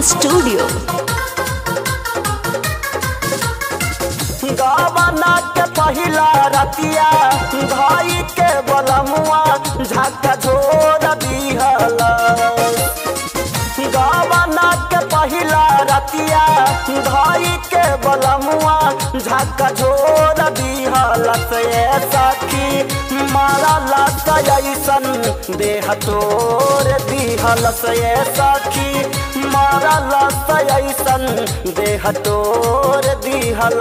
studio गावना के पहिला रतिया भाई के बलमुआ झक झोर दिहल गावना के पहिला रतिया भाई के बलमुआ झक झोर दिहल से सखी मारा लत ऐसन देह तोर दिहल से सखी मारा लत ऐसन देह तोर दिहल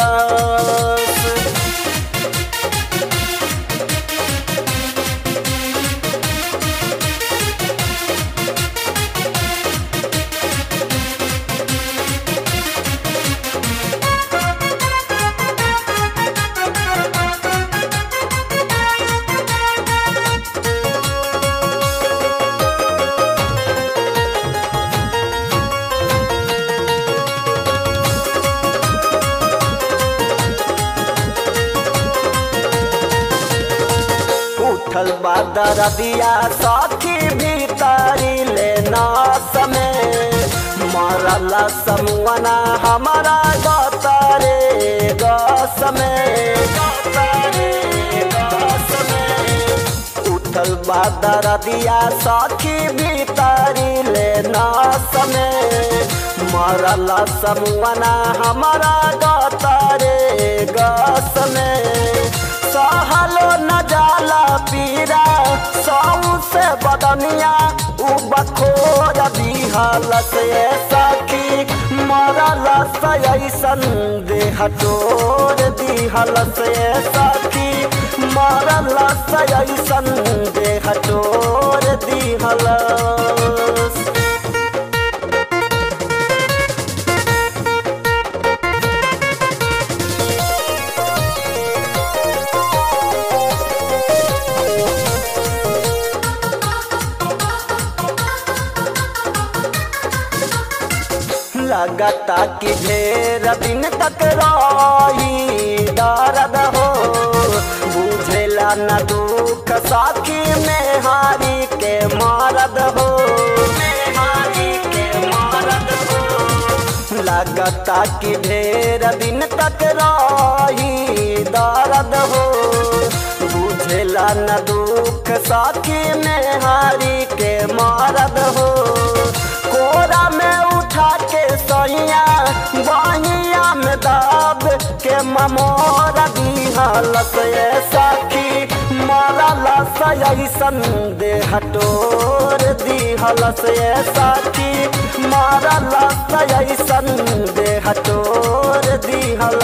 उठल बादर दिया साथी भीतरी लेना समय मरल समुआना हमारा गतरे गसमे उठल बादर दिया साथी भीतरी लेना समय मरल समुआना हमारा गतरे गसमे सहलो न जाला पीरा सौ से बदनिया उ बखोर दिहल से सखी मरल से ऐसन देह तोर दिहल से सखी मरल से ऐसन देह तोर दिहल लगता कि ढेर दिन तक रही दर्द हो बुझेला न दुख साखी में हारी के मारद हो हारी के मारद हो लगता कि ढेर दिन तक रही दर्द हो बुझेला न दुख साखी में हारी के मारद हो कोरा में उठा के सैया बहिया में दाब के ममोर दिहल से सखी मरल से ऐसन देह तोर दिहल से सखी मरल से ऐसन देह तोर दिहल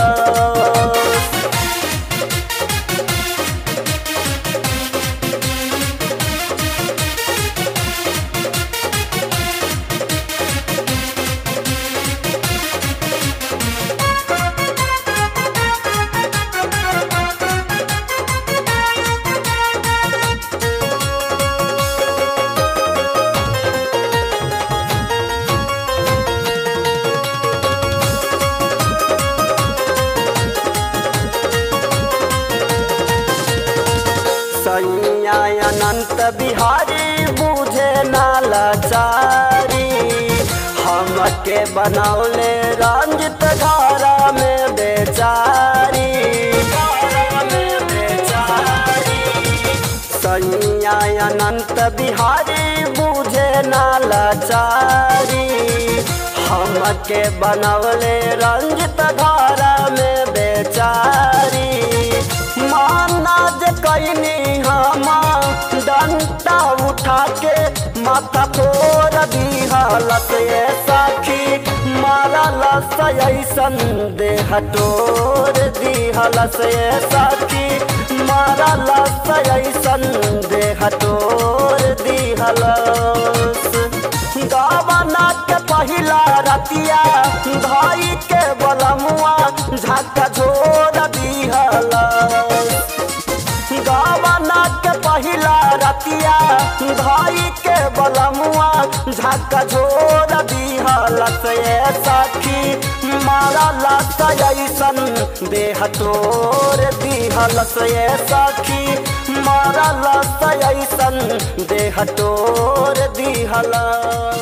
सैया अनंत बिहारी बुझे नालाचारी हमके बनौले रंजित धारा में बेचारी सैया अनंत बिहारी बुझे नालाचारी हमके बनौले रंजित धारा में बेचारी माना जे कैनी हम डंटा उठा के माथा फोर दिहल से सखी मारल से ऐसन देह तोर दिहल से सखी मारल से ऐसन देह तोर दिहल गावना के पहिला रतिया भाई के बलमुआ झक झोर दिहल गावना के पहिला रतिया भाई के बलमुआ झक झोर दिहल से सखी मारा लत ऐसन देह तोर दिहल से सखी मारा लत ऐसन देह तोर दिहल